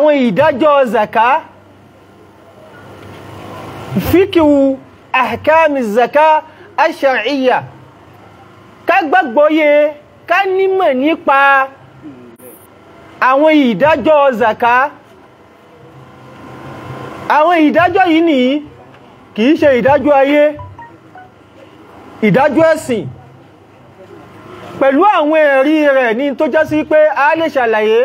àwọn ìdájọ́ zaka fíkíwù ahkami zaka ash-shar'iyya ká gbàgbọ́yé ká nímọ̀ nípa àwọn ìdájọ́ zaka àwọn ìdájọ́ yìí ní kìí ṣe ìdájọ́ ayé ìdájọ́ ẹ̀sìn pẹ̀lú àwọn ẹ̀rí rẹ̀ ní tó já sí pé a lè ṣàlàyé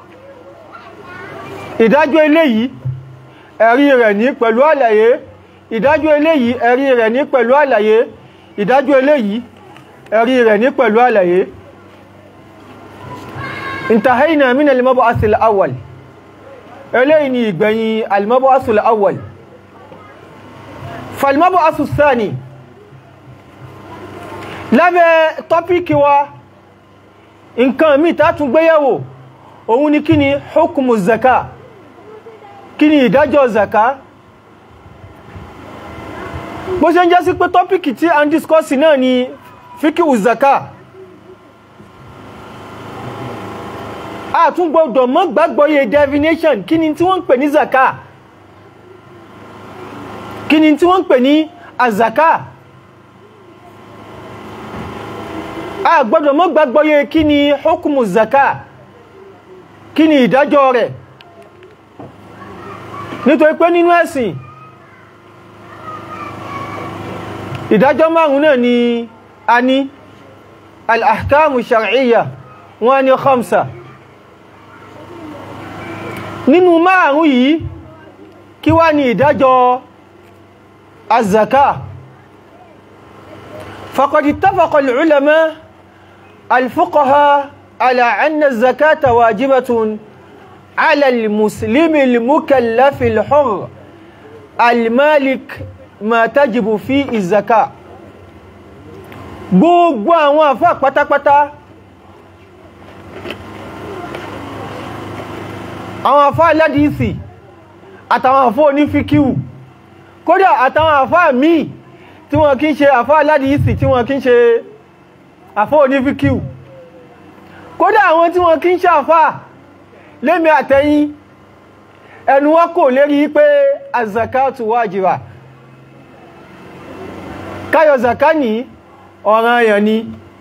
ìdájọ́ eléyìí ẹ̀rí rẹ̀ ní pẹ̀lú àlàyé ìdájọ́ eléyìí ẹ̀rí rẹ̀ ní pẹ̀lú àlàyé ìdájọ́ eléyìí ẹ̀rí rẹ̀ ní pẹ̀lú àlàyé intahayna min al-mab'ath al-awwal eléyìí ni ìgbẹ̀yìn al-mab'ath al-awwal fal-mab'ath ath-thani lábẹ́ tọ́píkì wa nǹkan mí tá tún gbéyẹ̀wò òun ni kí ni hukumu zaka kí ni ìdájọ́ zaka bó ṣe ń jẹ́ sí pé tọ́píkì tí a ń discourse náà ni fíkíwù zaka a tún gbọ́dọ̀ mọ́ gbàgbọ́yé definition kí ni tí wọ́n ń pè ní zaka kí ni tí wọ́n ń pè ní azaka a gbọ́dọ̀ mọ́ gbàgbọ́yé kí ni hukumu zaka kí ni ìdájọ́ rẹ̀ nítorí pé nínú ẹ̀sìn ìdájọ́ márùn náà ni a ní al-ahkamu shar'iyya wọ́n ní khamsa nínú márùn yìí kí wá ní ìdájọ́ az-zaka faqad ittafaqa al-ulama al-fuqaha ala anna az-zakata wajibatun ala al-muslimi al-mukallafi al-hurr al-malik ma tajibu fi ìzaka gbogbo àwọn àfá pátápátá àwọn àfá aládìísì àtàwọn àfá onífíkíwù kódà àtàwọn àfá míì tí wọ́n kí ń ṣe àfá aládìísì tí wọ́n kí ń ṣe àfá onífíkíwù kódà àwọn tí wọ́n kí ń ṣe àfá lémi àtẹ́yìn ẹnu wọn kò lérí pé azakatu wájìbà káyọ̀ zaka ní ọ̀ràn èèyàn ni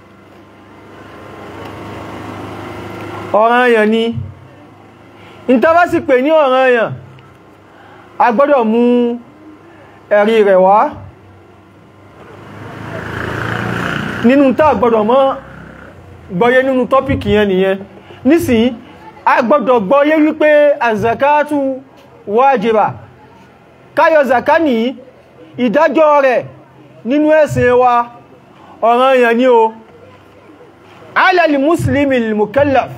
ọ̀ràn èèyàn ni ìtàbá sì pè ní ọ̀ràn èèyàn a gbọ́dọ̀ mú ẹ̀rí rẹ̀ wá nínú tá gbọ́dọ̀ mọ́ gbọ́yé nínú tọ́pìkì yẹn nìyẹn nísìn a gbọ́dọ̀ gbọ́yé wípé azakatu wájìbà káyọ̀ zaka ní ìdájọ́ rẹ̀ nínú ẹ̀sìn wa ọ̀ràn èèyàn ni o alẹ́lì musulmi al-mukallaf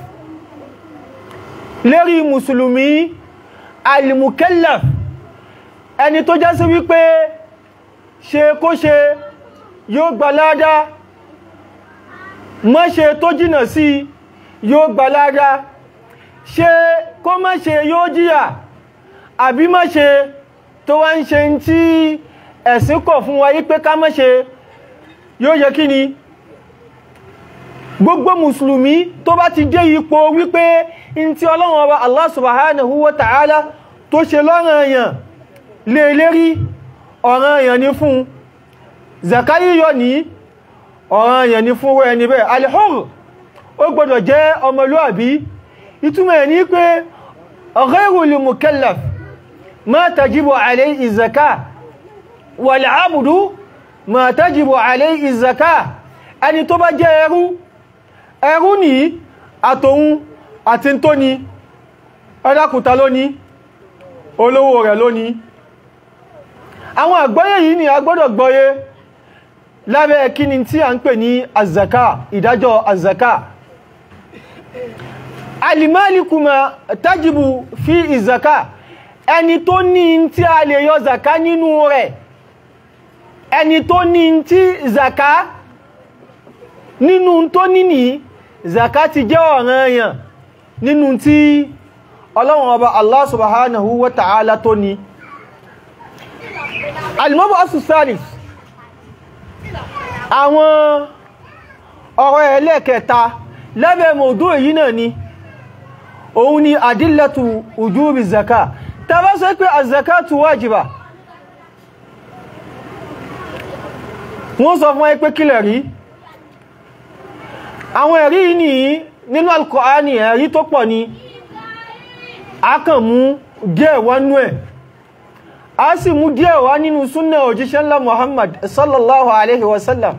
lérí musulmi al-mukallaf ẹni tó jẹ́ sí wípé ṣe kó ṣe yóò gba ládá má ṣe tó jìnà sí yóò gba ládá ṣe kó má ṣe yóò jíyà àbí má ṣe tó wá ń ṣe tí ẹ̀sìn kọ̀ fún wa yí pé ká má ṣe yóò yẹ kí ni gbogbo mùsùlùmí tó bá ti dé ipò wípé in tí ọlọ́run ọba Allah subhanahu wa ta'ala tó ṣe lọ́rọ̀ èèyàn lè lérí ọ̀ràn èèyàn ní fún zakayi yọ ní ọ̀ràn èèyàn ní fún ẹni bẹ́ẹ̀ alihur ó gbọdọ̀ jẹ́ ọmọlúàbí ìtumọ̀ ẹ̀ ní pé ghayrul mukallaf ma tajibu alayhi zakah wàl'ábùdú ma tajibu alayhi ìzàká ẹni tó bá jẹ́ ẹrú ẹrú ní àtòun àti tó ní ẹdákùta lóní olówó rẹ̀ lóní àwọn àgbọ́yé yìí ni a gbọ́dọ̀ gbọ́yé lábẹ́ kíni tí a ń pè ní azaka ìdájọ́ azaka alimaliku ma tajibu fi ìzàká ẹni tó ní tí a lè yọ zaka nínú rẹ̀ ẹni tó ní tí zaka nínú tó níní zaka ti jẹ́ ọ̀ràn èèyàn nínú tí ọlọ́run ọba Allah subhanahu wa ta'ala tó ní alimobo asusalis àwọn ọ̀rọ̀ ẹlẹ́kẹta lábẹ́ mọ̀dú èyí náà ni òun ni adillatu ujubi zaka ta bá sọ pé azakatu wajiba wọ́n sọ fún ẹ pé kílẹ̀ rí àwọn ẹ̀rí ní nínú Al-Qur'ani ẹ̀rí tó pọ̀ ni a kàn mú díẹ̀ wánú ẹ̀ a sì mú díẹ̀ wá nínú súnnà òjíṣẹ́ ńlá Muhammad sallallahu alaihi wasallam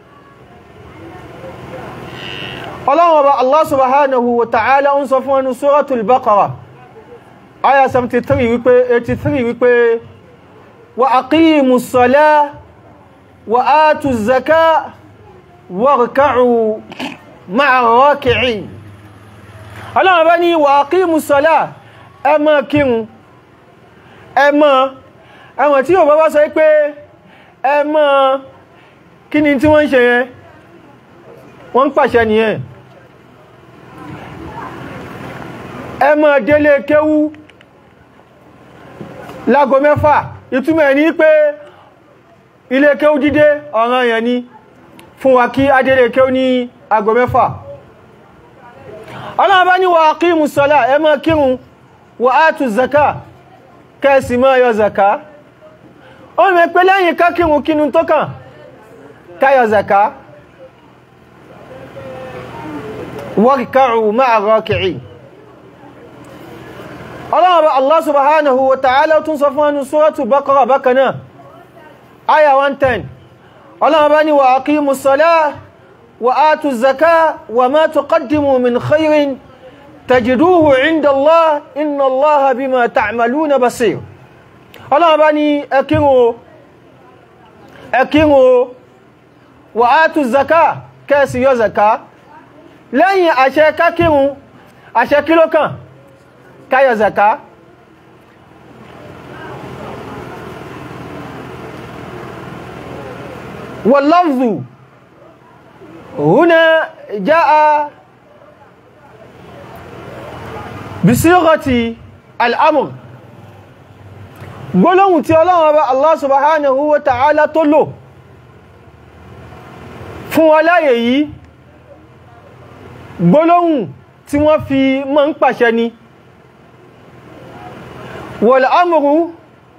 ọlọ́run ọba Allah subhanahu wa ta'ala ń sọ fún ẹnu suratul Baqara aya 73 wípé 83 wípé wa aqimus salah wa atuz zakah warka'u ma'a raki'in ọlọ́run ọba ní wa aqimus salah ẹ máa kírun ẹ máa ẹwọ̀n tí yóò bá bá sọ pé ẹ máa kí ni tí wọ́n ń ṣe yẹn wọ́n ń pàṣẹ nìyẹn ẹ máa délé kéwú lágo mẹ́fà ìtumọ̀ ní pé ilé kéwú dídé ọ̀ràn yẹn ni fún wa kí adélé kéwú ní ago mẹ́fà ọlọ́run bá ní wa aqimu sọ́lá ẹ máa kírun wa atu zaka kẹsì máa yọ zaka ó mẹ́ pé lẹ́yìn ká kírun kínú tó kàn káyọ zaka warka'u ma'a raki'in ọlọ́run bá Allah subhanahu wa ta'ala tún sọ fún ẹnu suratu Baqara bákanáà aya 110 ọlọ́run bá ní wa aqimu salah wa atu zaka wa ma tuqaddimu min khairin tajiduhu inda Allah inna Allah bima ta'maluna basir ọlọ́run bá ní ẹ kírun ẹ kírun wa atu zaka kẹ́ẹ̀sì yọ zaka lẹ́yìn àṣẹ kákírun àṣẹ kílókàn káyọ zaka wal-lafzu huna jaa bisighati al-amr gbólóhùn tí Ọlọ́run Ọba Allah subhanahu wa ta'ala tó lò fún wa láyé yìí gbólóhùn tí wọ́n fi mọ́ ń pàṣẹ ni wal amru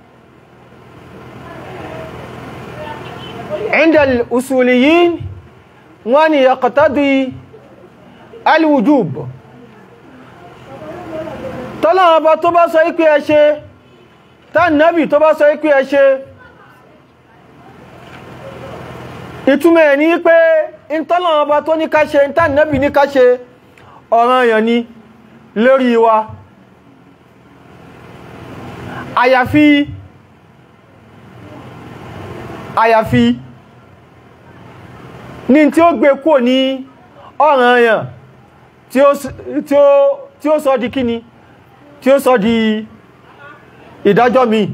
inda al-usuliyin wọ́n ni yaqtadi al-wujub tọ́lọ́wọ́ bá tó bá sọ ikú ẹ ṣe tánàbì tó bá sọ ikú ẹ ṣe ìtumọ̀ ẹ̀ ní pé ìtọ́lọ́wọ́ bá tó ní ká ṣe tánàbì ní ká ṣe ọ̀ranyàn ni lórí wa àyàfi àyàfi ní tí ó gbé kò ní ọ̀ranyàn tí ó sọ di kíni tí ó sọ di ìdájọ́ mi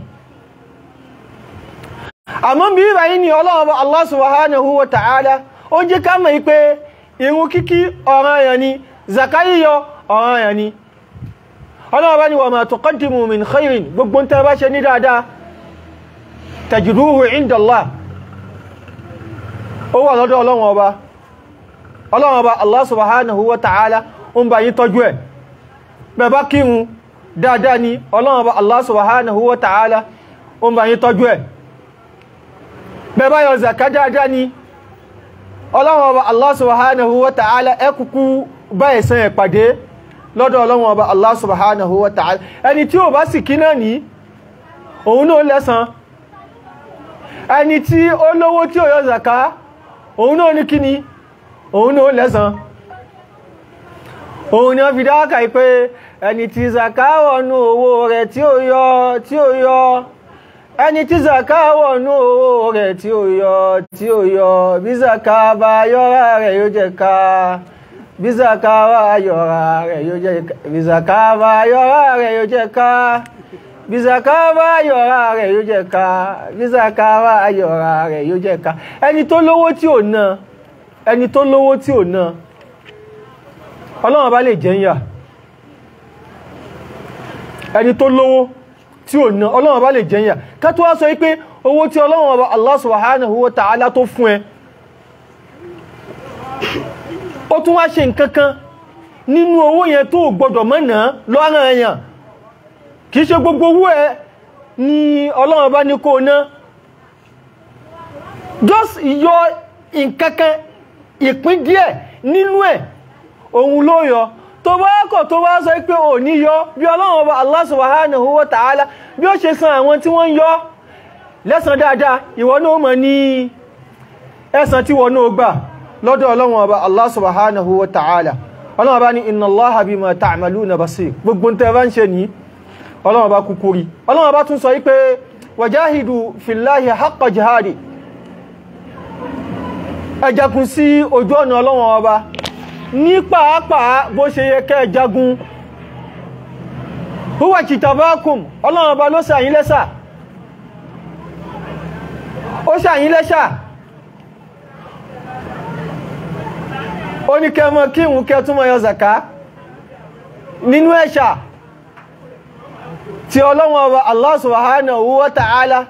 àmọ́ bí ìbáyí ni Ọlọ́run Allah subhanahu wa ta'ala ó jẹ́ ká mọ̀ pé ìrun kíkí ọ̀ranyàn ni zaka yíyọ ọ̀ranyàn ni Ọlọ́run bá ní wa ma tuqaddimu min khairin gbogbo tẹ́ bá ṣe ní dáadáa tajiduhu inda Allah ó wà lọ́dọ̀ Ọlọ́run ọba Ọlọ́run ọba Allah subhanahu wa ta'ala ó ń bá yín tọ́jú ẹ̀ bẹ̀ bá kírun dáadáa ni Ọlọ́run ọba Allah subhanahu wa ta'ala ó ń bá yín tọ́jú ẹ̀ bẹ̀ bá yọ zaka dáadáa ni Ọlọ́run ọba Allah subhanahu wa ta'ala ẹ kúkú bá ẹ̀san ẹ̀ pàdé lọ́dọ̀ Ọlọ́run ọba Allah subhanahu wa ta'ala ẹni tí ó bá sì kí náà ní òun náà lẹ́san ẹni tí ó lówó tí ó yọ zaka òun náà ní kíni òun náà lẹ́san òun ni wọ́n fi dáwàkà pé ẹni tí zaka wọnú owó rẹ̀ tí ó yọ tí ó yọ ẹni tí zaka wọnú owó rẹ̀ tí ó yọ tí ó yọ bí zaka bá yọ́ra rẹ̀ yóò jẹ ká bí zaka bá yọ́ra rẹ̀ yóò jẹ ká bí zaka bá yọ́ra rẹ̀ yóò jẹ ká bí zaka bá yọ́ra rẹ̀ yóò jẹ ká bí zaka bá yọ́ra rẹ̀ yóò jẹ ká ẹni tó lówó tí ò ná ẹni tó lówó tí ò ná ọlọ́run bá lè jẹ́yà ẹni tó lówó tí ò ná ọlọ́run bá lè jẹ́yà ká tó wá sọ wípé owó tí ọlọ́run ọba Allah subhanahu wa ta'ala tó fún ẹ ó tún wá ṣe nǹkankan nínú owó yẹn tó gbọdọ̀ mọ́nà lọ́rọ̀ èèyàn kìí ṣe gbogbo owó ẹ ni ọlọ́run bá ní kó ná just yọ nǹkankan ìpín díẹ̀ nínú ẹ̀ òun ló yọ tó bá kọ̀ tó bá sọ pé ò ní yọ bí ọlọ́run ọba Allah subhanahu wa ta'ala bí ó ṣe san àwọn tí wọ́n ń yọ lẹ́san dáadáa ìwọ náà mọ̀ ní ẹ̀san tí wọ́n náà gbà lọ́dọ̀ ọlọ́run ọba Allah subhanahu wa ta'ala ọlọ́run ọba ní inna Allaha bima ta'maluna basir gbogbo tẹ́ bá ń ṣe ní ọlọ́run ọba kúkúrí ọlọ́run ọba tún sọ wípé wajahidu fillahi haqqa jihadi ẹ jagun sí ojú ọ̀nà ọlọ́run ọba ní pàápàá bó ṣe yẹ kẹ́ jagun huwa kitabakum ọlọ́run ọba ló ṣàyín lẹ́ṣà ó ṣàyín lẹ́ṣà ó ní kẹmọ kí ìwọ̀n kẹ túnmọ̀ yọ zaka nínú ẹ̀ṣà tí ọlọ́run ọba Allah subhanahu wa ta'ala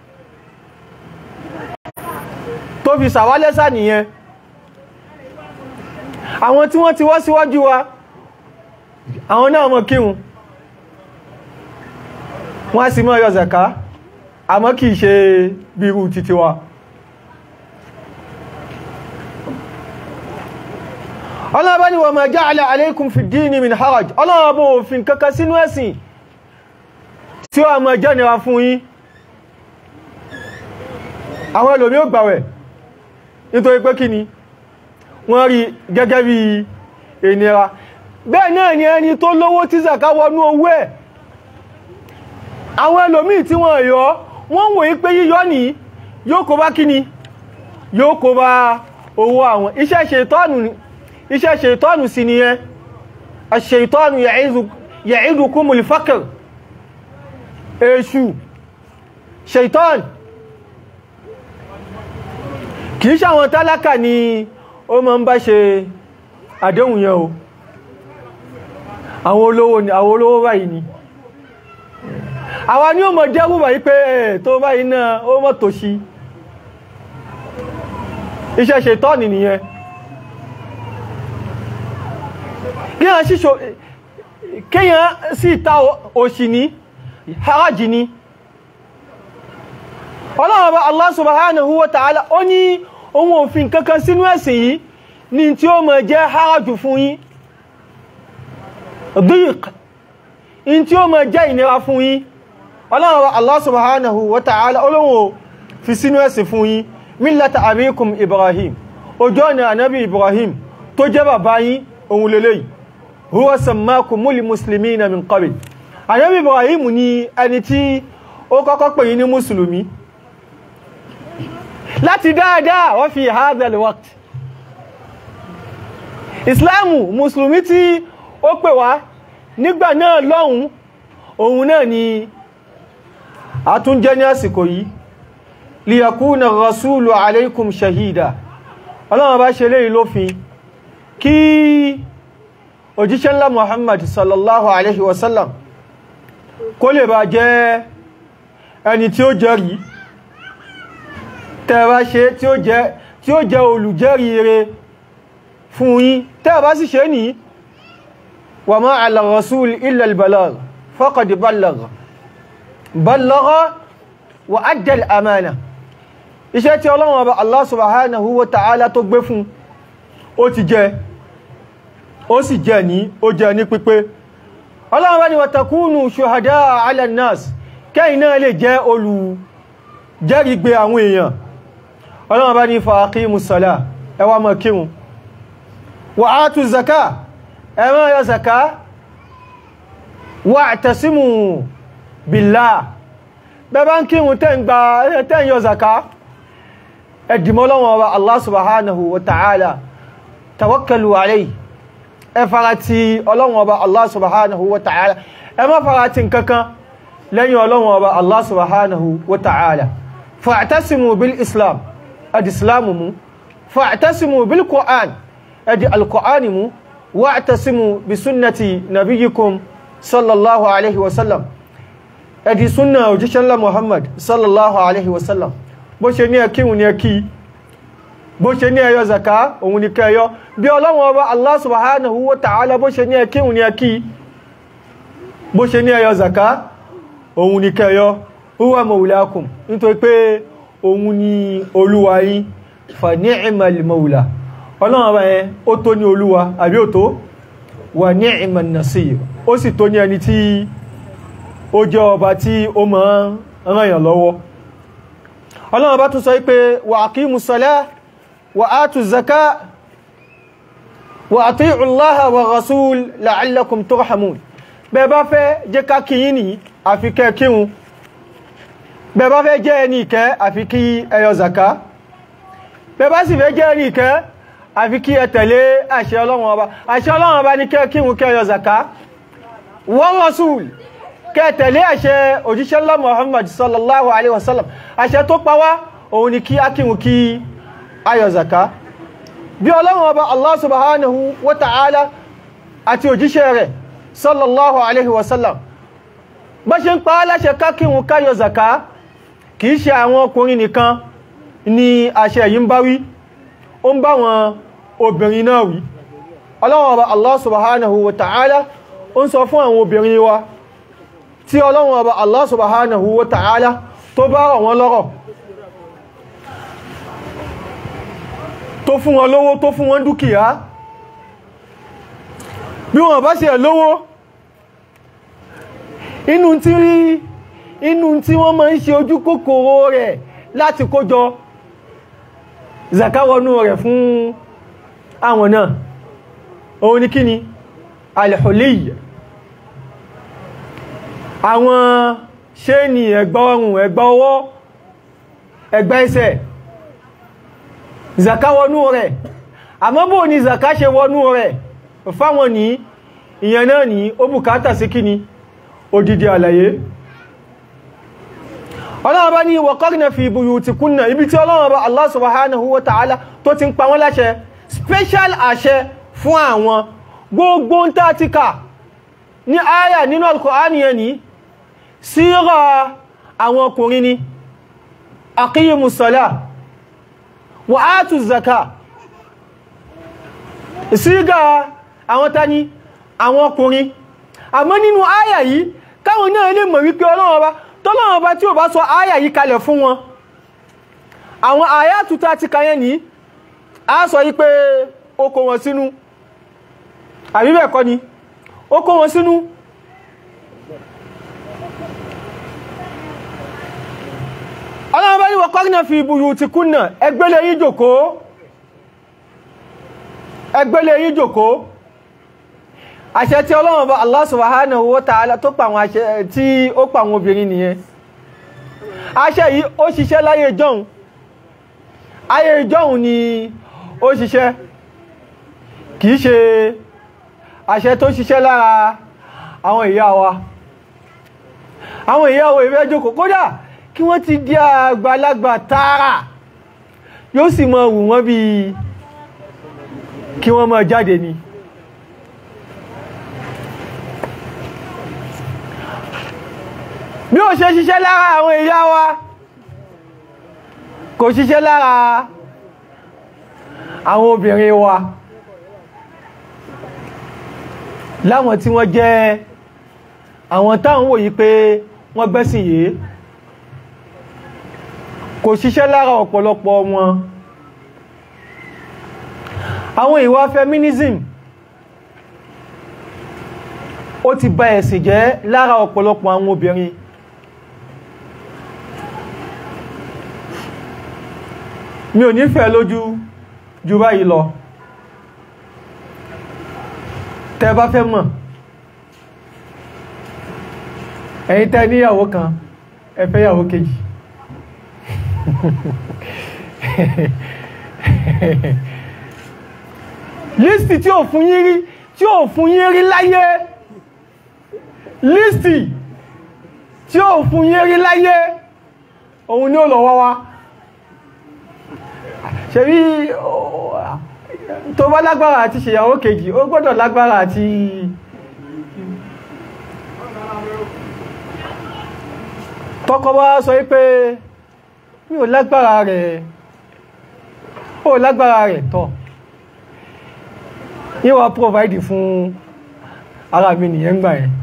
tó fi ṣàwálẹ́ṣà nìyẹn àwọn tí wọ́n ti wá síwájú wa àwọn náà mọ̀ kírun wọ́n sì mọ́ yọ zaka àmọ́ kìí ṣe bírú títí wa ọlọ́ọ̀bá ni wa ma ja'ala alaykum fi ddini min haraj ọlọ́ọ̀bá òfin kankan sínú ẹ̀sìn tí ó àmọ́ jẹ́ nira fún yín àwọn ẹlòmí ò gbàwẹ̀ nítorí pé kí ni wọ́n rí gẹ́gẹ́ bí ìnira bẹ́ẹ̀ náà ni ẹni tó lówó tí zaka wọnú owó ẹ̀ àwọn ẹlòmí tí wọ́n yọ wọ́n wòye pé yíyọ ní yóò kó bá kí ni yóò kó bá owó àwọn iṣẹ́ ṣètọ́nù iṣẹ́ ṣètọ́nù sí ni ẹ aṣètọ́nù ya'idukumul faqr èṣù ṣètọ́n kìí ṣàwọn tálákà ni ó ma ń bá ṣe àdéhùn yẹn o àwọn olówó ni àwọn olówó báyìí ni àwa ni ó mọ̀ dẹ́rù báyìí pé ẹ̀ tó báyìí náà ó mọ̀ tó sí iṣẹ́ ṣètọ́nì nìyẹn kíyàn sí kíyàn sí ìta òṣì ní haraji ní ọlọ́run bá Allah subhanahu wa ta'ala ó ní ohun òfin kankan sínú ẹ̀sìn yìí ní tí ó mọ̀ jẹ́ harajù fún yín dík in tí ó mọ̀ jẹ́ ìnira fún yín ọlọ́run bá Allah subhanahu wa ta'ala olóhun fi sínú ẹ̀sìn fún yín millata abikum ibrahim ojú ọ̀nà ànábì ibrahim tó jẹ́ bàbá yín ohun lélẹ́yìí huwa sammakumul muslimina min qabl ànábì ibrahim ni ẹni tí ó kọ́kọ́ pè yín ní mùsùlùmí láti dáadáa wọ́n fi hadhal waqt islamu mùsùlùmí tí ó pè wá nígbà náà lọ́hun òun náà ni a tún jẹ́ ní àsìkò yìí liyakuna rasulu alaikum shahida ọlọ́wọ́n bá ṣe léyìí lófin kí òjíṣẹ́ ńlá muhammad sallallahu alaihi wasallam kó lè bá jẹ́ ẹni tí ó jẹ́rìí tẹ́ẹ̀bá ṣe tí ó jẹ́ tí ó jẹ́ olùjẹ́rìí rere fún yín tẹ́ẹ̀bá sì ṣe ní wa ma ala rasul illa al-balagh faqad ballagha ballagha wa adda al-amana iṣẹ́ tí Ọlọ́run Ọba Allah subhanahu wa ta'ala tó gbé fún ó ti jẹ́ ó sì jẹ́ ní ó jẹ́ ní pípé Ọlọ́run bá ní wa takunu shuhada'a 'ala an-nas kẹ́yìn náà lè jẹ́ olùjẹ́rìgbé àwọn èèyàn Ọlọ́run bá ní fa aqimus salah ẹ wá máa kírun wa atu zaka ẹ máa yọ zaka wa'tasimu billah bẹ́bá ń kírun tẹ́ ń gba tẹ́ ń yọ zaka ẹ̀dìmọ́ Ọlọ́run Ọba Allah subhanahu wa ta'ala tawakkalu alayhi ẹ farati Ọlọ́run Ọba Allah subhanahu wa ta'ala ẹ má farati nkankan lẹ́yìn Ọlọ́run Ọba Allah subhanahu wa ta'ala fa'tasimu bil islam adi islamu mu fa'tasimu bil qur'an adi alqur'ani mu wa'tasimu bi sunnati nabiyyikum sallallahu alaihi wasallam adi sunna òjíṣẹ́ ńlá muhammad sallallahu alaihi wasallam bó ṣe ní ẹkíhun ní ẹkí bó ṣe ní ẹyọ zaka òun ni kẹyọ bí ọlọ́run ọba Allah subhanahu wa ta'ala bó ṣe ní ẹkí òun ni ẹkí bó ṣe ní ẹyọ zaka òun ni kẹyọ huwa maulakum nítorí pé òun ni olúwa yín fa ni'mal maula ọlọ́run ọba yẹn ó tó ní olúwa àbí ó tó wa ni'man nasir ó sì tó ní ẹni tí ó jẹ́ ọba tí ó máa ń ràn yàn lọ́wọ́ ọlọ́run ọba tún sọ pé wa aqimus salah wa atu zaka wa ati'u allaha wa rasul la'allakum turhamun bẹ́ẹ̀ bá fẹ́ jẹ́ ká kí yín ní àfi kẹ́ kírun bẹ́ẹ̀ bá fẹ́ jẹ́ ẹni ìkẹ́ àfi kí ẹ yọ zaka bẹ́ẹ̀ bá sì fẹ́ jẹ́ ẹni ìkẹ́ àfi kí ẹ tẹ̀lé àṣẹ ọlọ́run ọba àṣẹ ọlọ́run ọba ní kẹ́ kírun kẹ́ yọ zaka wa rasul kẹ́ tẹ̀lé àṣẹ òjíṣẹ́ ńlá muhammad sallallahu alaihi wasallam àṣẹ tó pa wá òun ni kí á kírun kí ayọ̀ zaka bí ọlọ́run ọba Allah subhanahu wa ta'ala àti òjíṣẹ́ rẹ̀ sallallahu alaihi wasallam bá ṣe ń pa aláṣẹ kákíhun káyọ̀ zaka kìí ṣe àwọn ọkùnrin nìkan ni àṣẹ yìí ń bá wí ó ń bá wọn obìnrin náà wí ọlọ́run ọba Allah subhanahu wa ta'ala ó ń sọ fún àwọn obìnrin wa tí ọlọ́run ọba Allah subhanahu wa ta'ala tó bá rọ̀ wọ́n lọ́rọ̀ tó fún wọn lówó tó fún wọn dúkìá bí wọn bá ṣe lówó inú tí rí inú tí wọ́n máa ń ṣe ojú kòkòrò rẹ̀ láti kójọ zakawọnú rẹ̀ fún àwọn náà òun ni kíni alìhùlíyà àwọn ṣe ní ẹ̀gbà ọrùn ẹ̀gbà ọwọ́ ẹ̀gbà ẹsẹ̀ zaka wọnú rẹ̀ àmọ́ bó ní zaka ṣe wọnú rẹ̀ fáwọn ní ìyẹn náà ní ó bùkátà sí kíni odidi àlàyé ọlọ́run bá ní waqarna fi buyutikunna ibi tí ọlọ́run bá Allah subhanahu wa ta'ala tó ti ń pa wọ́n láṣẹ special àṣẹ fún àwọn gbogbo ń tà ti kà ní àyà nínú al-Qur'ani yẹn ní síra àwọn ọkùnrin ni aqiyimus salah wa atu zaka síga àwọn tani àwọn ọkùnrin àmọ́ nínú àyà yìí káwọn náà lè mọ̀ wípé ọlọ́run ọba tọ́lọ́run ọba tí ò bá sọ àyà yìí kalẹ̀ fún wọn àwọn àyà tuta ti kayẹ́ ní a sọ yí pé ó kó wọn sínú àbí bẹ́ẹ̀ kọ́ ni ó kó wọn sínú ọlọ́run ọba ní wa qarna fi buyutikunna ẹgbẹ́lẹ̀ yí jòkó ẹgbẹ́lẹ̀ yí jòkó àṣẹ tí ọlọ́run bá Allah subhanahu wa ta'ala tó pa àwọn àṣẹ tí ó pa àwọn obìnrin nìyẹn àṣẹ yìí ó ṣiṣẹ́ láyé ìjọ́un ayé ìjọ́un ni ó ṣiṣẹ́ kìí ṣe àṣẹ tó ṣiṣẹ́ lára àwọn ìyá wa àwọn ìyá wa ìfẹ́ jókòó kódà kí wọ́n ti di àgbàlagbà tààrà yóò sì mọ wù wọ́n bí kí wọ́n mọ jáde ni bí ó ṣe ṣiṣẹ́ lára àwọn ìyá wa kò ṣiṣẹ́ lára àwọn obìnrin wa láwọn tí wọ́n jẹ́ àwọn táwọn wòye pé wọ́n gbẹ́sìn yìí kò ṣiṣẹ́ lára ọ̀pọ̀lọpọ̀ wọn àwọn ìwà feminism ó ti bà ẹ̀sìn jẹ́ lára ọ̀pọ̀lọpọ̀ àwọn obìnrin mi ò nífẹ̀ẹ́ lójú ju báyìí lọ tẹ́ bá fẹ́ mọ̀ ẹ̀yin tẹ́ níyàwó kan ẹ fẹ́ yàwó kejì lístì tí ò fún yín rí tí ò fún yín rí láyé lístì tí ò fún yín rí láyé òun ni ó lọ wá wá ṣebí tó bá lágbára àti ṣèyàwó kejì ó gbọ́dọ̀ lágbára àti tọ́kọ bá sọ wípé mi ò lágbára rẹ̀ ó lágbára rẹ̀ tọ́ yíwa provide fún ara mi nìyẹn gbà yẹn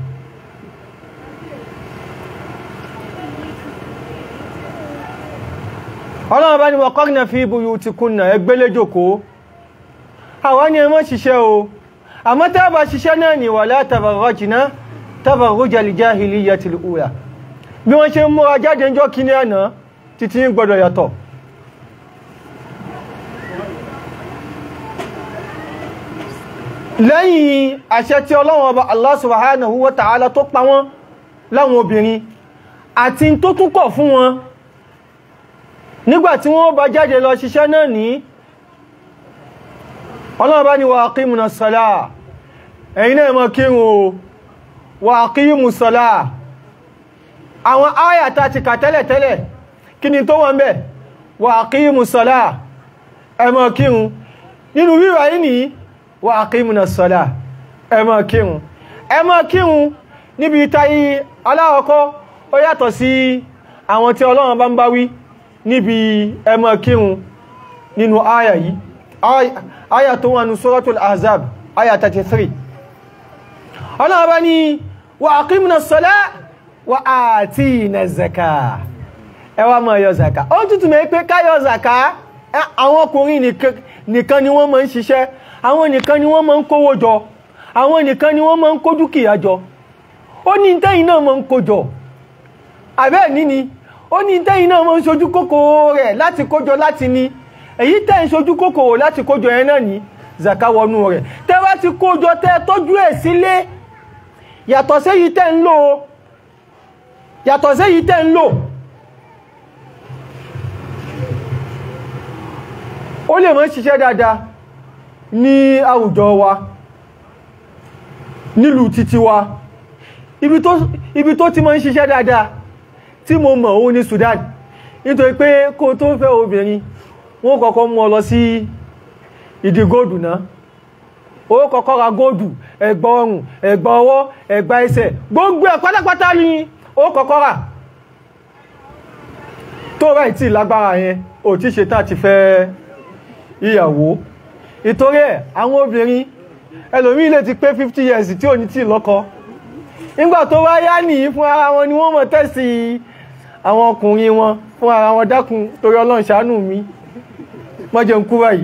ọlọ́run bá ní wọ́n kọ́rìnà fi buyutikunna ẹgbẹ́lẹ́jòkó àwọn ni ẹmọ́ ṣiṣẹ́ o àmọ́ tẹ́bà ṣiṣẹ́ náà ni wala tabarrajna tabarrujal jahiliyyatil ula bí wọ́n ṣe ń múra jáde ń jọ kí ní àná títí gbọdọ̀ yàtọ̀ lẹ́yìn àṣẹ tí ọlọ́run ọba Allah subhanahu wa ta'ala tó pa wọ́n láwọn obìnrin àti tó tún kọ̀ fún wọn nígbàtí wọ́n bá jáde lọ ṣiṣẹ́ náà ní ọlọ́run bá ní wa aqimuna salah ẹ̀yin náà mọ́ kírun o wa aqimus salah àwọn áyàtà ti kà tẹ́lẹ̀tẹ́lẹ̀ kí ni tó wọ́n bẹ̀ wa aqimus salah ẹ mọ́ kírun nínú wíwà yìí ní wa aqimuna salah ẹ mọ́ kírun ẹ mọ́ kírun níbi tayi aláwọ̀kọ́ ó yàtọ̀ sí àwọn tí ọlọ́run bá ń bá wí níbi ẹ mọ́ kírun nínú áyà yìí áyà tó wà ní suratul ahzab áyà 33 ọlọ́run bá ní wa aqimna salah wa atina zaka ẹ wá máa yọ zaka ó tútù mẹ́ pé ká yọ zaka àwọn ọkùnrin nìkan ni wọ́n máa ń ṣiṣẹ́ àwọn nìkan ni wọ́n máa ń kówó jọ àwọn nìkan ni wọ́n máa ń kó dúkìá jọ ó ní tẹ́yìn náà máa ń kó jọ àbẹ́ níní ó ní tẹ́yìn náà máa ń ṣojú kòkòrò rẹ̀ láti kójọ láti ní èyí tẹ́ ń ṣojú kòkòrò láti kójọ yẹn náà ní zaka wọnú rẹ̀ tẹ́ wá ti kójọ tẹ́ tọ́jú ẹ̀ sílé yàtọ̀ séyí tẹ́ ń lò yàtọ̀ séyí tẹ́ ń lò ó lè máa ṣiṣẹ́ dáadáa ní àwùjọ wa nílùú títí wa ibi tó ti máa ń ṣiṣẹ́ dáadáa tí mo mọ̀ ó ní Sudan nítorí pé kó tó fẹ́ obìnrin wọ́n kọ́kọ́ mú ọ lọ sí ìdí góòdù náà ó kọ́kọ́ ra góòdù ẹ̀gbà ọrùn ẹ̀gbà ọwọ́ ẹ̀gbà ẹsẹ̀ gbogbo ẹ̀ pátápátá ni ó kọ́kọ́ rà tó rà ìtì lágbára yẹn ò tí ṣe tá ti fẹ́ ìyàwó ìtorí ẹ̀ àwọn obìnrin ẹlòmí lè ti pé 50 years tí ò ní tí lọ́kọ nígbà tó wá yá nìyí fún ara wọn ni wọ́n mọ̀ tẹ́sì àwọn ọkùnrin wọn fún ara wọn dákun torí ọlọ́run ṣàánú mi mọ́jẹ̀ ń kú báyìí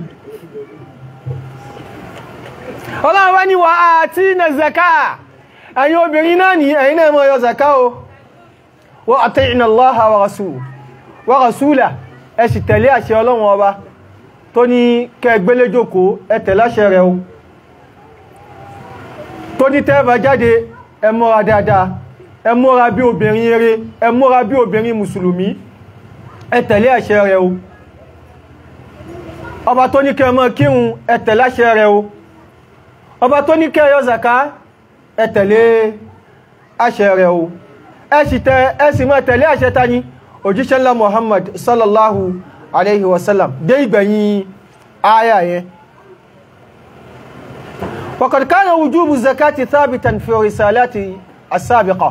ọlọ́run wá ní wà á tí na zaka ẹ̀yin obìnrin náà ní ẹ̀yin náà mọ́ yọ zaka o wa ati'na Allaha wa rasul wa rasula ẹ sì tẹ̀lé àṣẹ ọlọ́run ọba tó ní kẹgbélé jókòó ẹ tẹ̀lé àṣẹ rẹ̀ o tó ní tẹ́ẹ̀bà jáde ẹ múra dáadáa ẹ múra bí obìnrin eré ẹ múra bí obìnrin mùsùlùmí ẹ tẹ̀lé àṣẹ rẹ̀ o ọba tó ní kẹ́ mọ́ kírun ẹ tẹ̀lé àṣẹ rẹ̀ o ọba tó ní kẹ́ yọ zaka ẹ tẹ̀lé àṣẹ rẹ̀ o ẹ sì tẹ ẹ sì mọ́ tẹ̀lé àṣẹ tani òjíṣẹ́ ńlá Muhammad sallallahu alaihi wasallam dé ìgbẹ̀yìn aya yẹn وقد كان وجوب الزكاة ثابتا في رسالات السابقة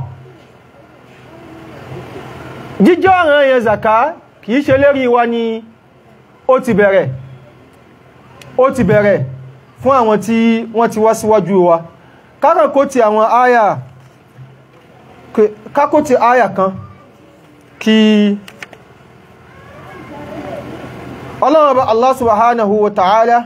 jíjọ́ ọ̀ràn yẹn zaka kìí ṣe lérí wa ni ó ti bẹ̀rẹ̀ ó ti bẹ̀rẹ̀ fún àwọn tí wọ́n ti wá síwájú wa kákàkó ti àwọn àyà kákó ti àyà kan kí ọlọ́run Allah subhanahu wa ta'ala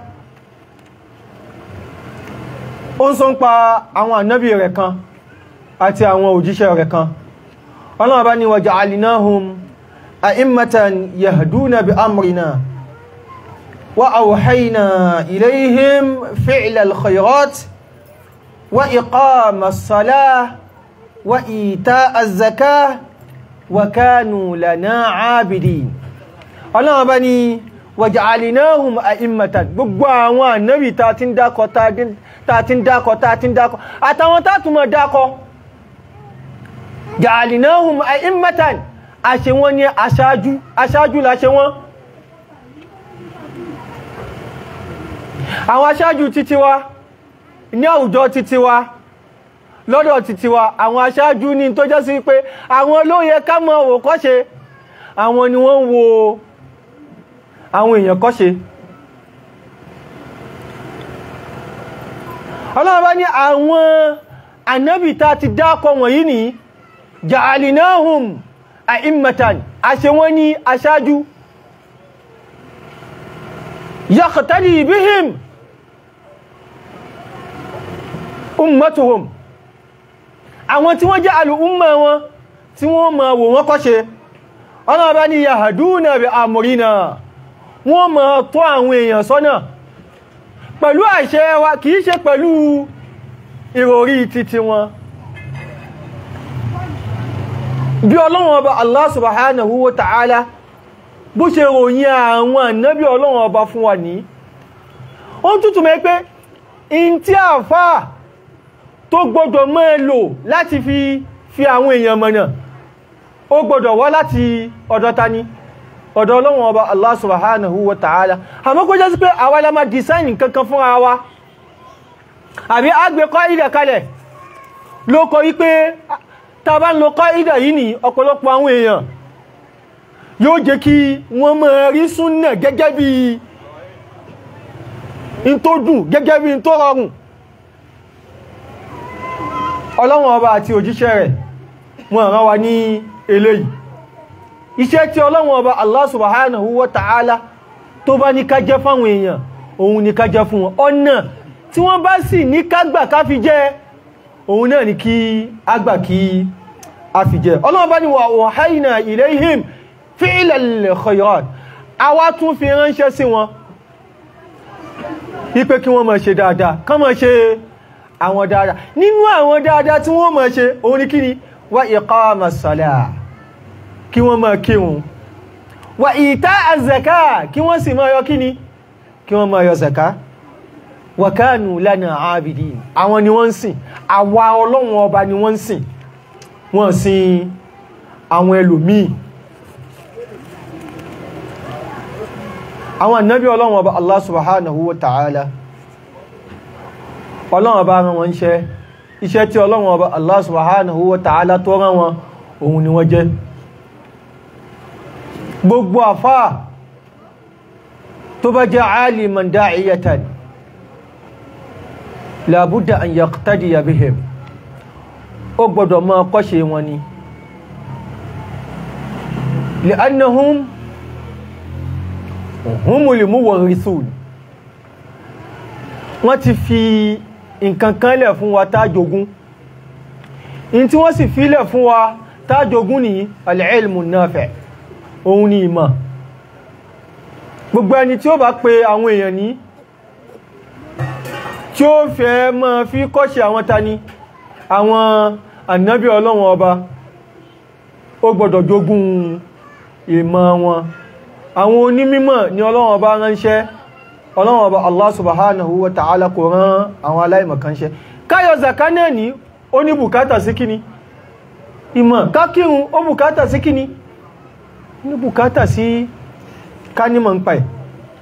ó ń sọ ń pa àwọn ànábì rẹ̀ kan àti àwọn òjíṣẹ́ rẹ̀ kan ọlọ́run bá ní wa ja'alnahum a'immatan yahduna bi amrina wa awhayna ilayhim fi'la al-khayrat wa iqama as-salah wa ita'a az-zakah wa kanu lana 'abidin ọlọ́run bá ní wa ja'alnahum a'immatan gbogbo àwọn ànábì ta ti ń dákọ ta ti ń dákọ ta ti ń dákọ àtàwọn tá tún mọ̀ dákọ ja'alnahum a'immatan àṣẹ wọn ní aṣáájú aṣáájú láṣẹ wọn àwọn aṣáájú títí wa ní àwùjọ títí wa lọ́dọ̀ títí wa àwọn aṣáájú ní tó jẹ́ sí pé àwọn ló yẹ ká mọ̀ wò kọ́ṣe àwọn ni wọ́n ń wo àwọn èèyàn kọ́ṣe ọlọ́run bá ní àwọn ànábì tá ti dákọ wọ̀nyí ní ja'alinahum a'immatan àṣẹ wọ́n ní aṣáájú yaqtadi bihim ummatuhum àwọn tí wọ́n jẹ́ al'umma wọn tí wọ́n ma wò wọ́n kọ́ṣe ọlọ́run bá ní yahduna bi amrina wọ́n ma tọ́ àwọn èèyàn sọ́nà pẹ̀lú àṣẹ wa kìí ṣe pẹ̀lú ìròrí títí wọn bí ọlọ́run ọba Allah subhanahu wa ta'ala bó ṣe ròyìn àwọn ànábí ọlọ́run ọba fún wa ní ó tútù mẹ́ pé in tí àfá tó gbọdọ̀ mọ́ lò láti fi fi àwọn èèyàn mọ̀nà ó gbọdọ̀ wá láti ọ̀dọ̀ tani ọ̀dọ̀ ọlọ́run ọba Allah subhanahu wa ta'ala àmọ́ kó jẹ́ sí pé àwa la máa design kankan fún ara wa àbí àgbẹ̀ kọ́ ìdẹ̀ kalẹ̀ ló kọ wípé ta bá ń lo kọ́ ìdẹ̀ yìí ní ọ̀pọ̀lọpọ̀ àwọn èèyàn yóò jẹ́ kí wọ́n máa rí súnnà gẹ́gẹ́ bí in tó dùn gẹ́gẹ́ bí in tó rọrùn ọlọ́run ọba àti òjíṣẹ́ rẹ̀ wọ́n rán wa ní eléyìí iṣẹ́ tí ọlọ́run ọba Allah subhanahu wa ta'ala tó bá ní ká jẹ́ fáwọn èèyàn òun ní ká jẹ́ fún wọn ọ̀nà tí wọ́n bá sì ní ká gbà ká fi jẹ́ òun náà ní kí a gbà kí a fi jẹ́ ọlọ́run bá ní wa wahayna ilayhim fi'lal khayrat àwa tún fi ránṣẹ́ sí wọn wípé kí wọ́n máa ṣe dáadáa kán máa ṣe àwọn dáadáa nínú àwọn dáadáa tí wọ́n máa ṣe òun ní kí ni wa iqamas salah kí wọ́n máa kírun wà ìta àzẹ̀ká kí wọ́n sì máa yọ kí ni kí wọ́n máa yọ zẹ̀ká wà kánù lánà àbìdì àwọn ni wọ́n ń sìn àwa ọlọ́run ọba ni wọ́n ń sìn wọ́n sìn àwọn ẹlòmíì àwọn ànábì ọlọ́run ọba Allah subhanahu wa ta'ala ọlọ́run ọba rán wọn iṣẹ́ iṣẹ́ tí ọlọ́run ọba Allah subhanahu wa ta'ala tó rán wọn òun ni wọ́n jẹ́ gbogbo àfá tó bá jẹ́ aliman da'iyatan labudda an yaqtadiya bihim ó gbọ́dọ̀ máa kọ́ṣe wọn ni li'annahum humul muwarrithun wọ́n ti fi nǹkan kan lẹ̀ fún wa tá jogún in tí wọ́n sì fi lẹ̀ fún wa tá jogún ní al-ilmu nafi' òun ni ìmọ̀ gbogbo ẹni tí ó bá pe àwọn èèyàn ní tí ó fẹ́ mọ́ fi kọ́ṣe àwọn tani àwọn ànábí ọlọ́run ọba ó gbọ́dọ̀ jogún ìmọ̀ wọn àwọn onímímọ̀ ni ọlọ́run ọba ránṣẹ́ ọlọ́run ọba Allah subhanahu wa ta'ala kò rán àwọn aláìmọ̀kánṣẹ́ káyọ̀ zaka náà ní ó ní bùkátà sí kíni ìmọ̀ kákírun ó bùkátà sí kíni ní bùkátà sí kánímọ̀ ń pa ẹ̀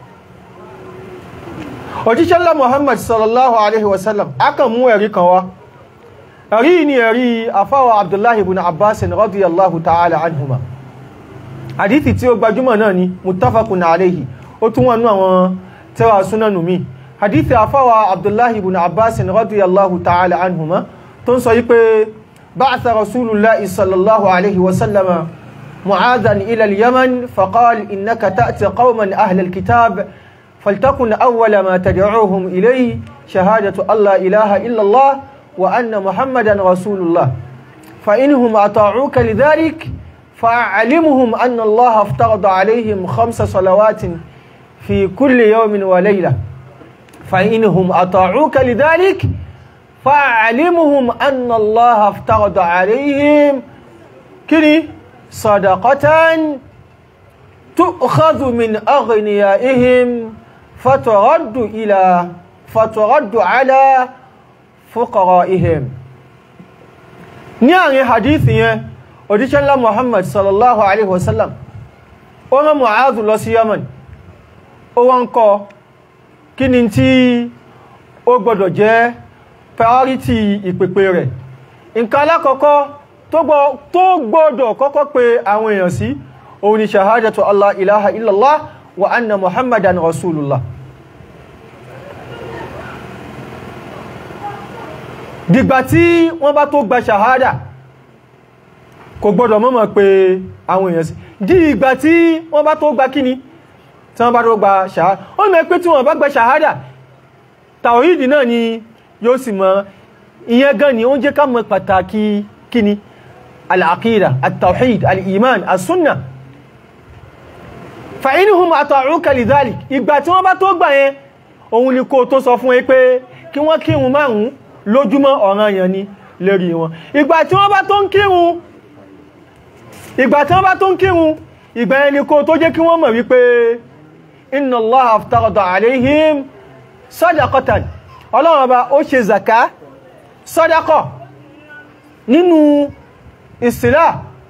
òjíṣẹ́lá Muhammad sallallahu alaihi wasallam aka mú ẹ̀rí kan wá ẹ̀rí ni ẹ̀rí afáwà Abdullahi ibn Abbas radiyallahu ta'ala anhuma hadithi tí ó gbajúmọ̀ náà ni muttafaqun alaihi ó tún wọnú àwọn tẹ́wà súnanù mi hadithi afáwà Abdullahi ibn Abbas radiyallahu ta'ala anhuma tó ń sọ yí pé ba'atha rasulullahi sallallahu alaihi wasallama معاذا إلى اليمن فقال إنك تأتي قوما أهل الكتاب فلتكن أول ما تدعوهم إليه شهادة الله إله إلا الله وأن محمدا رسول الله فإنهم أطاعوك لذلك فأعلمهم أن الله افترض عليهم خمس صلوات في كل يوم وليلة فإنهم أطاعوك لذلك فأعلمهم أن الله افترض عليهم كني صدقة تؤخذ من أغنيائهم فترد إلى فترد على فقرائهم ní àrin hadith yẹn òjíṣẹ́ ńlá Muhammad sallallahu alaihi wasallam ó rán Mu'adh lọ sí Yaman ó wá ń kọ́ kí ni tí ó gbọdọ̀ jẹ́ priority ìpèpè rẹ̀ nǹkan alákọ̀ọ́kọ́ tó gbọ́dọ̀ kọ́kọ́ pé àwọn èèyàn sí òun ni ṣahádàtò Allah ilaha illallah wa anna muhammadan rasulullah dìgbà tí wọ́n bá tó gba ṣàhádà kò gbọ́dọ̀ mọ́mọ̀ pé àwọn èèyàn sí dí ìgbà tí wọ́n bá tó gba kíni tí wọ́n bá tó gba ṣàhádà ó mẹ́ pé tí wọ́n bá gba ṣàhádà tàwíìdì náà ni yóò sì mọ̀ ìyẹn gan ni ó ń jẹ́ ká mọ̀ pàtàkì kíni al-aqida at-tawhid al-iman as-sunna fa inhum ata'uka lidhalik ìgbà tí wọ́n bá tó gbà yẹn òun ni kó tó sọ fún ẹ pé kí wọ́n kírun márùn-ún lójúmọ́ ọ̀ranyàn ni lérí wọn ìgbà tí wọ́n bá tó ń kírun ìgbà tí wọ́n bá tó ń kírun ìgbà yẹn ni kó tó jẹ́ kí wọ́n mọ̀ wípé inna Allaha aftarada alayhim sadaqatan ọlọ́run ọba ó ṣe zaka sadaqa nínú ìsìlá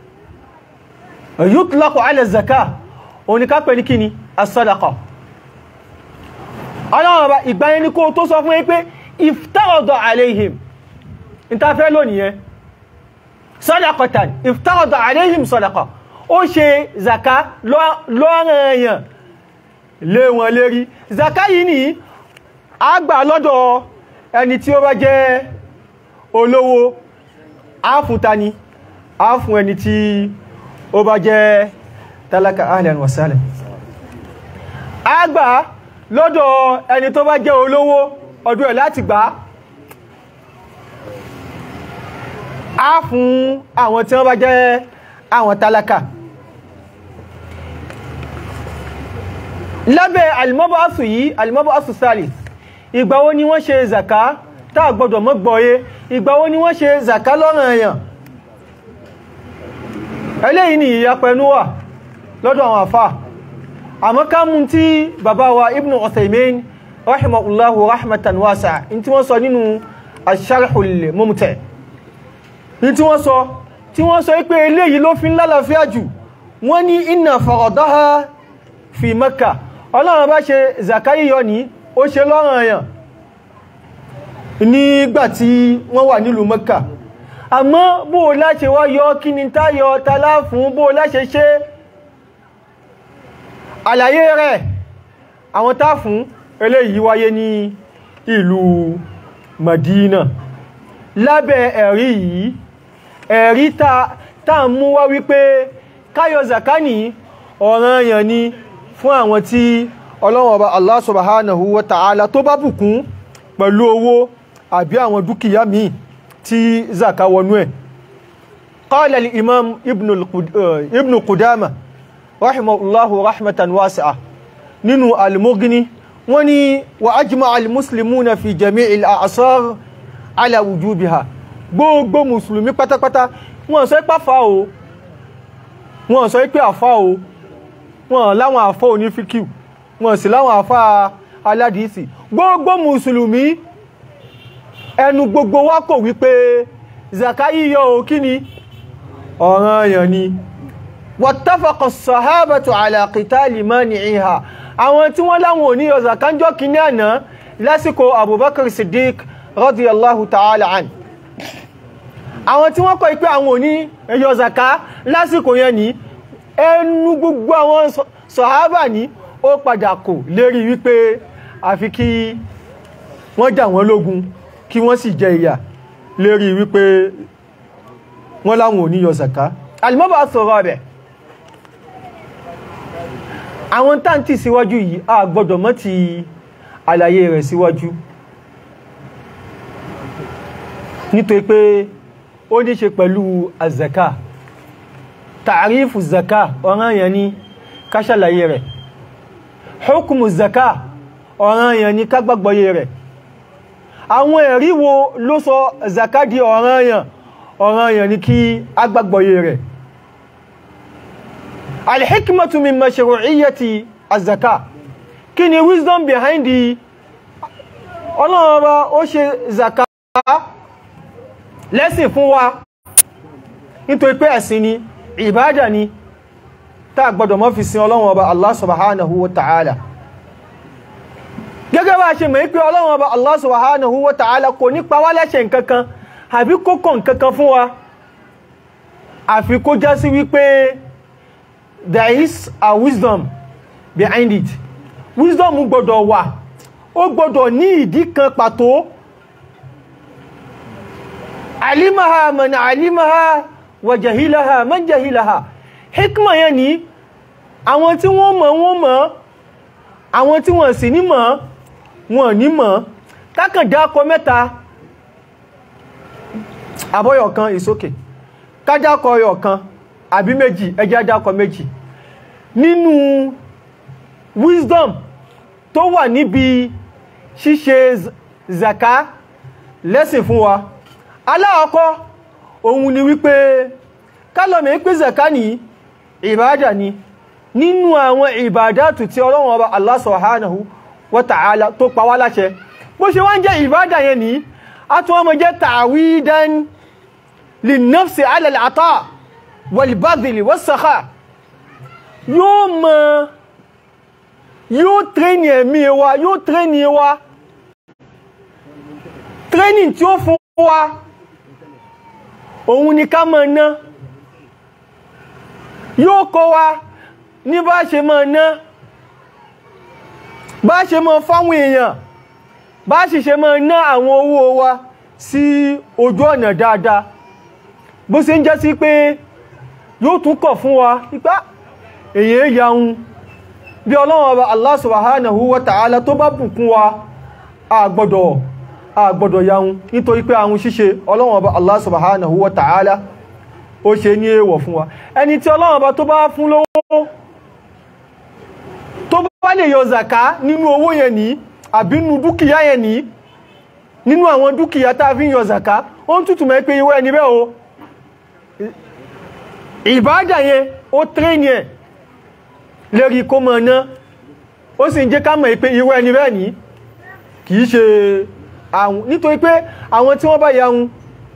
yutlaqu ala zaka òun ni ká pè ní kíni as-sadaqa ọlọ́run ọba ìgbà yẹn ni kó tó sọ fún ẹ pé iftarada alayhim ìtafẹ́ lónìí yẹn sadaqatan iftarada alayhim sadaqa ó ṣe zaka lọ́ranyàn lé wọn lérí zaka yìí ni a gbà lọ́dọ̀ ẹni tí ó bá jẹ́ olówó a fún tani a fún ẹni tí ó bá jẹ́ tálákà ahlan wa sahlan a gbà lọ́dọ̀ ẹni tó bá jẹ́ olówó ọdún ẹ̀ láti gbà á fún àwọn tí wọ́n bá jẹ́ àwọn tálákà lábẹ́ alìmọ́bọ̀ásù yìí alìmọ́bọ̀ásù salis ìgbàwo ni wọ́n ṣe zaka táà gbọdọ̀ mọ́ gbọ́yé ìgbàwo ni wọ́n ṣe zaka lọ́rọ̀ èèyàn eléyìí ni ìyapẹnu wà lọ́dọ̀ àwọn àfà àmọ́ ká mú tí bàbá wa ibn Uthaymin rahimahullahu rahmatan wasa in tí wọ́n sọ nínú asharhul mumti in tí wọ́n sọ tí wọ́n sọ pé eléyìí ló fi ń lálàáfíà jù wọ́n ní inna faradaha fi Makkah ọlọ́run bá ṣe zakai yọ ní ó ṣe lọ́rọ̀ èèyàn nígbàtí wọ́n wà nílùú Makkah àmọ́ bó láṣe wá yọ kí ni táyọ tálá fún bó láṣe ṣe àlàyé rẹ̀ àwọn tá fún eléyìí wáyé ní ìlú Madina lábẹ́ ẹ̀rí yìí ẹ̀rí tá mú wá wípé káyọ zakani ọ̀ranyàn ni fún àwọn tí Ọlọ́run Ọba Allah subhanahu wa ta'ala tó bá bùkún pẹ̀lú owó àbí àwọn dúkìá míì tí zaka wọnú ẹ̀ qala al-imam ibn Qudama rahimahullahu rahmatan wasi'a nínú al-Mughni wọ́n ní wa ajma'a al-muslimuna fi jami'il a'sar ala wujubiha gbogbo musulmi pátápátá wọ́n sọ pé àfá o wọ́n sọ pé àfá o wọ́n láwọn àfá oní fíkíù wọ́n sì láwọn àfá aládìísì gbogbo musulmi ẹnu gbogbo wa kò wípé zaka yíyọ o kí ni ọ̀ranyàn ni wattafaqa as-sahabatu ala qitali mani'iha àwọn tí wọ́n láwọn òní yọ zaka ń jọ kìíní àná lásìkò Abubakar Siddiq radiyallahu ta'ala an àwọn tí wọ́n kọ̀ ipé àwọn òní yọ zaka lásìkò yẹn ní ẹnu gbogbo àwọn sọ̀hábà ní ó padà kò lérí wípé àfi kí wọ́n jà wọ́n lógun kí wọ́n sì jẹ ìyà lérí wípé wọ́n láwọn òní yọ zaka alìmọ́bà sọ̀rọ̀ rẹ̀ àwọn táǹtì síwájú yìí a gbọ́dọ̀ mọ́ ti àlàyé rẹ̀ síwájú nítorí pé ó ní ṣe pẹ̀lú azaka tààrífù zaka ọ̀ranyàn ni ká ṣàlàyé rẹ̀ hukumu zaka ọ̀ranyàn ni ká gbàgbọ́yé rẹ̀ àwọn ẹ̀rí wo ló sọ zaka di ọ̀ranyàn ọ̀ranyàn ni kí a gbàgbọ́yé rẹ̀ alhikmatu min mashru'iyyati azaka kí ni wisdom behind the ọlọ́run ọba ó ṣe zaka lẹ́sìn fún wa nítorí pé ẹ̀sìn ni ìbádà ni tá gbọdọ̀ mọ́ fi sin ọlọ́run ọba Allah subhanahu wa ta'ala gẹ́gẹ́ bá ṣe mọ̀ pé ọlọ́run ọba Allah subhanahu wa ta'ala kò ní pa wá lẹ́ṣẹ̀ nǹkankan àbí kó kọ̀ nǹkankan fún wa àfi kó já sí wípé there is a wisdom behind it wisdom gbọdọ̀ wà ó gbọdọ̀ ní ìdí kan pàtó alimaha man alimaha wa jahilaha man jahilaha hikma yẹn ni àwọn tí wọ́n mọ̀ wọ́n mọ̀ àwọn tí wọ́n sì ní mọ̀ wọ́n ní mọ̀ kákàn dákọ mẹ́ta àbọ́yọ̀ kan ìsókè kájákọ ọyọ̀ kan àbí méjì ẹjá dákọ méjì nínú wisdom tó wà níbi ṣíṣe zaka lẹ́sìn fún wa aláàkọ́ òun ni wípé kálọ̀mẹ̀ pé zaka ní ìbádà ni nínú àwọn ìbádàtù tí Ọlọ́run Ọba Allah subhanahu wa ta'ala tó pa wá láṣẹ bó ṣe wá ń jẹ́ ìbádà yẹn ní a tún wọ́n jẹ́ ta'widan linnafsi ala al-ata wal-badli was-sakha yóò mọ̀ yóò tréní ẹ̀mí wa yóò tréní wa training tí ó fún wa òun ni ká máa ná yóò kọ́ wa ní bá ṣe máa ná bá ṣe máa fáwọn èèyàn bá sì ṣe máa ná àwọn owó wa sí ojú ọ̀nà dáadáa bó ṣe ń jẹ́ sí pé yóò tún kọ̀ fún wa ipá èyàn yaun bí ọlọ́run ọba Allah subhanahu wa ta'ala tó bá bùkún wa a gbọ́dọ̀ a gbọ́dọ̀ yaun nítorí pé àwọn ṣíṣe ọlọ́run ọba Allah subhanahu wa ta'ala ó ṣe ní èèwọ̀ fún wa ẹni tí ọlọ́run ọba tó bá fún lówó tó bá lè yọ zaka nínú owó yẹn ní àbí nínú dúkìá yẹn ní nínú àwọn dúkìá tá a fi ń yọ zaka ó ń tútù mẹ́ pé ìwé ẹni bẹ́ẹ̀ o ìbádà yẹn ó tréní ẹ̀ lérí kó mọ̀ ná ó sì ń jẹ́ ká mọ̀ pé ìwé ẹni bẹ́ẹ̀ ní kìí ṣe àwọn nítorí pé àwọn tí wọ́n bá yaun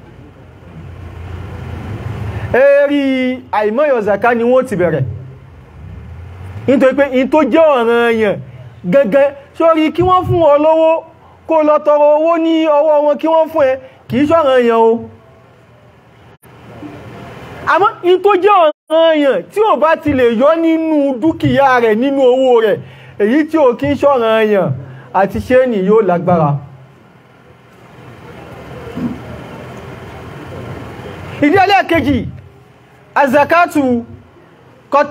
èrí àìmọ́yọ̀ zaka ni wọ́n ti bẹ̀rẹ̀ nítorí pé in tó jẹ́ ọ̀ràn èèyàn gẹ́gẹ́ sórí kí wọ́n fún ọ lówó kó lọ tọrọ owó ní ọwọ́ wọn kí wọ́n fún ẹ kìí ṣọ̀ràn èèyàn o àmọ́ in tó jẹ́ ọ̀ràn èèyàn tí ò bá ti lè yọ nínú dúkìá rẹ̀ nínú owó rẹ̀ èyí tí ò kí ń ṣọ̀ràn èèyàn àti ṣe ní yóò lágbára ìdí ẹlẹ́ẹ̀kejì azakatu qad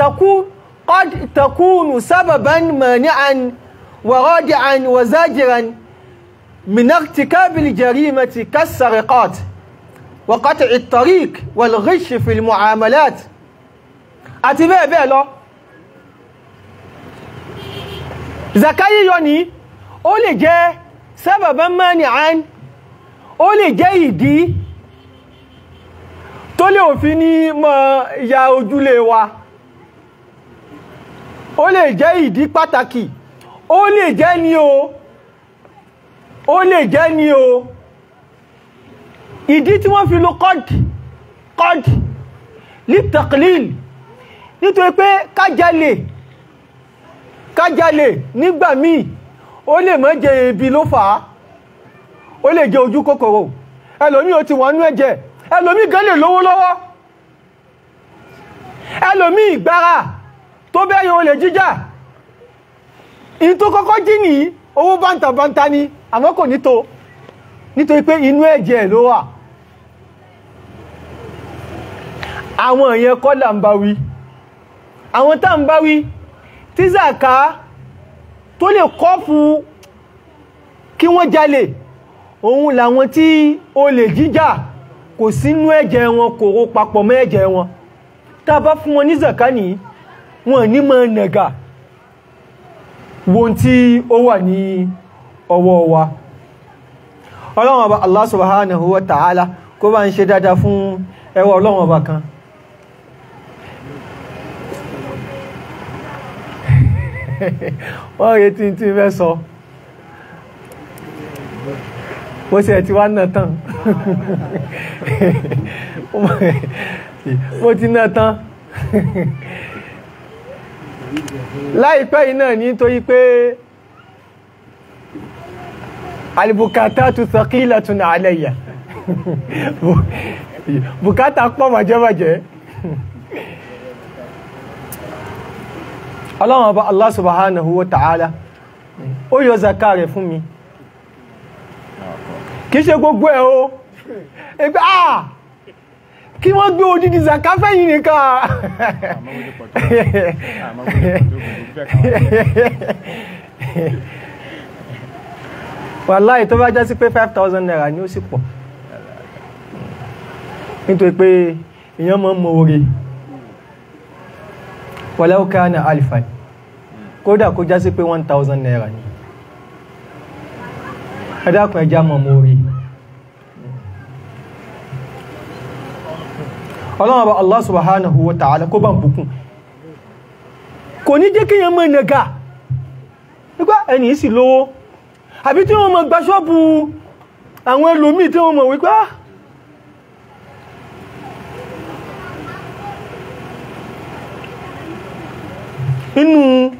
takunu sababan mani'an wa radi'an wa zajiran min irtikabil jarimati kas-sariqat wa qat'i at-tariq wal ghish fi al-mu'amalat àti bẹ́ẹ̀ bẹ́ẹ̀ lọ zakayi yọ ní ó lè jẹ́ sababan mani'an ó lè jẹ́ ìdí tó lè òfin ní mọ́ ya ojúlé wa ó lè jẹ́ ìdí pàtàkì ó lè jẹ́ ní o ó lè jẹ́ ní o ìdí tí wọ́n fi lo kọ́d kọ́d ní taqlil nítorí pé kájálè kájálè nígbà míì ó lè má jẹ ebi ló fà á ó lè jẹ ojú kòkòrò ẹlòmí ó ti wọ́n nú ẹ̀jẹ̀ ẹlòmí gan lè lówó lọ́wọ́ ẹlòmí ìgbára tó bẹ́yìn olè jíjà in tó kọ́kọ́ jí ní owó bántàbántà ni àmọ́ kò ní tó nítorí pé inú ẹ̀jẹ̀ ló wà àwọn èèyàn kọ́ là ń bá wí àwọn tá ń bá wí tí zaka tó lè kọ́ fún kí wọ́n jalè òun làwọn tí olè jíjà kò sínú ẹ̀jẹ̀ wọn kò ró papọ̀ mọ́ ẹ̀jẹ̀ wọn tá a bá fún wọn ní zaka ní wọn ní mọ́ nàgà wọn tí ó wà ní ọwọ́ wa ọlọ́run ọba Allah subhanahu wa ta'ala kó bá ń ṣe dáadáa fún ẹwà ọlọ́run ọba kan wọ́n retí tí fẹ́ sọ mo sì ẹ̀ ti wá náà tán mo ti náà tán láìpẹ́ yìí náà nítorí pé alìbùkátà tó sọkílẹ̀ tún àlẹ́yà bùkátà pọ̀ màjẹ́màjẹ́ ọlọ́run ọba Allah subhanahu wa ta'ala ó yọ zaka rẹ̀ fún mi kìí ṣe gbogbo ẹ̀ o ẹgbẹ́ ah kí wọ́n gbé odidi zaka fẹ́yìn nìkan àmọ́ wọlé pọ̀ tó àmọ́ wọlé pọ̀ tó kò fẹ́ kàn wàláì tó bá já sí pé 5,000 naira ni ó sì pọ̀ nítorí pé èyàn mọ́ mọ́ orí walau kana alifan kódà kó já sí pé 1,000 naira ni ẹ̀dàkùn ẹjá mọ́ mọ́ orí ọlọ́run ọba Allah subhanahu wa ta'ala kó bá ń bùkún kò ní jẹ́ kíyàn mọ́ ẹ̀nẹ̀gà nígbà ẹni sì lówó àbí tí wọ́n mọ̀ gba ṣọ́bù àwọn ẹlòmí tí wọ́n mọ̀ wípé ah inú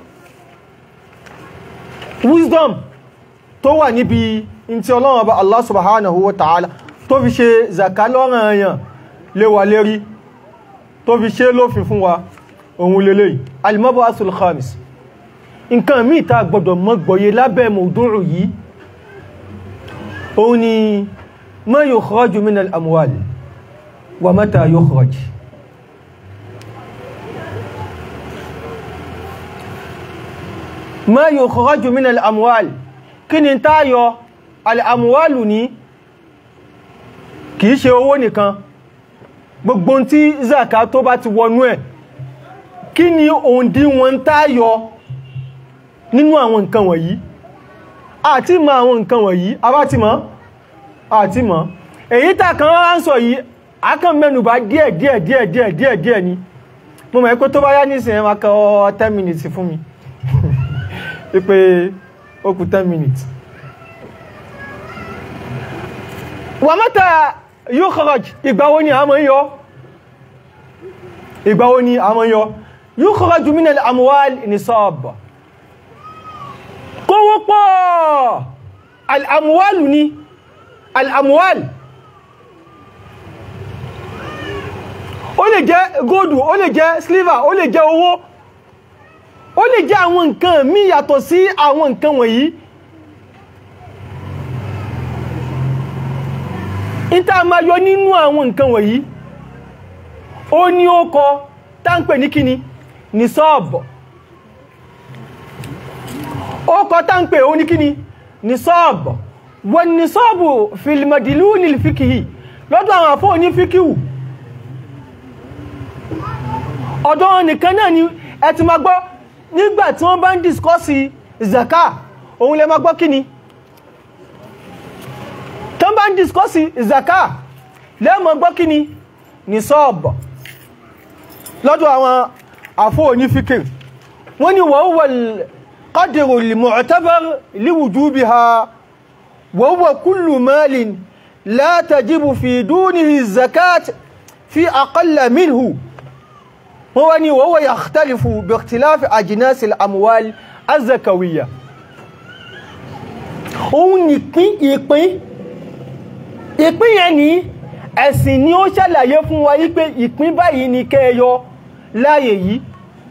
wisdom tó wà níbi in tí ọlọ́run ọba Allah subhanahu wa ta'ala tó fi ṣe zaka lọ́rọ̀ èèyàn léwà lérí tó fi ṣe lófin fún wa ohun lélẹ̀ alimabu asul khamis nǹkan míì tá gbọdọ̀ mọ́ gbọ́yé lábẹ́ mọ̀dúnrù yìí òun ni ma yukhraju min al-amwal wa mata yukhraj ma yukhraju min al-amwal kí ni táyọ al-amwalu ní kìí ṣe owó nìkan gbogbo tí zaka tó bá ti wọnú ẹ̀ kí ni òǹdíwọ̀n táyọ nínú àwọn nǹkan wọ̀nyí àti mọ̀ àwọn nǹkan wọ̀nyí abá ti mọ̀ àti mọ̀ èyí tà kan rán sọ yìí akàn mẹ́nubà díẹ̀ díẹ̀ díẹ̀ díẹ̀ díẹ̀ díẹ̀ ni mo mọ̀ pé tó bá yá nísìn ẹ máa kọ 10 minutes fún mi pípé ó kù 10 minutes wà mọ́ta yóò kharaj ìgbàwo ni a mọ́ yọ ìgbàwo ni a mọ́ yọ yóò kharaju min al-amwal nisab kówó pọ̀ al'amuwalu ni al'amuwal ó lè jẹ́ góòdù ó lè jẹ́ sliver ó lè jẹ́ owó ó lè jẹ́ àwọn nǹkan mí yàtọ̀ sí àwọn nǹkan wọ̀nyí ìta ma yọ nínú àwọn nǹkan wọ̀nyí ó ní ó kọ táǹpẹ̀ ní kíni ní sọ́ọ̀bọ̀ ó kọ táǹpẹ̀ ó ní kíni ní sọ́ọ̀bọ̀ wọ́n ní sọ́ọ̀bù fìlìmọ̀dìlú ní fíkìhì lọ́dọ̀ àwọn àfọ́ ní fíkìhù ọ̀dọ̀ wọn nìkan náà ni ẹ ti ma gbọ́ nígbà tí wọ́n bá ń dìskọ́sì zaka òun lẹ ma gbọ́ kíni tán bá ń dìskọ́sì zaka lẹ́mọ̀ gbọ́ kíni ní sọ́ọ̀bọ̀ lọ́dọ̀ àwọn àfọ́ ní fíkìhù wọ́n ni wọ́n wọ́n قدر المعتبر لوجوبها وهو كل مال لا تجب في دونه الزكاة في أقل منه هو وهو يختلف باختلاف أجناس الأموال الزكوية òun nìpín ìpín ìpín yẹn ni ẹ̀sìn ni ó ṣàlàyé fún wa wípé ìpín báyìí ni kẹ́ẹ̀yọ láàyè yìí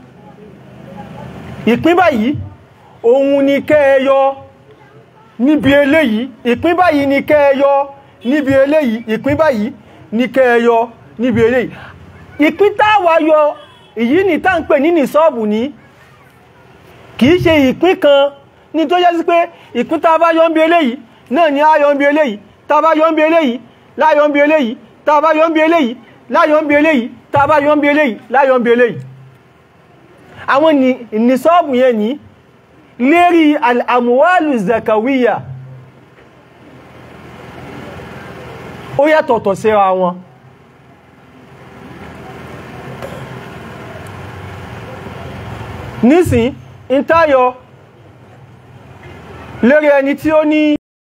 ìpín báyìí òun ni kẹ́ẹ̀yọ níbi eléyìí ìpín báyìí ni kẹ́ẹ̀yọ níbi eléyìí ìpín báyìí ni kẹ́ẹ̀yọ níbi eléyìí ìpín táwa yọ èyí ni tá ń pè ní nìsọ́ọ̀bù ní kìí ṣe ìpín kan ní tó yẹ́ sí pé ìpín tá bá yọ ń bí eléyìí náà ni a yọ ń bí eléyìí tá bá yọ ń bí eléyìí láyọ ń bí eléyìí tá bá yọ ń bí eléyìí láyọ ń bí eléyìí tá bá yọ ń bí eléyìí láyọ ń bí eléyìí àwọn nìsọ́ọ̀bù yẹn ní lérí al'amuwalu zakawiya ó yàtọ̀tọ̀ síra wọn nísìn ń táyọ lérí ẹni tí ó ní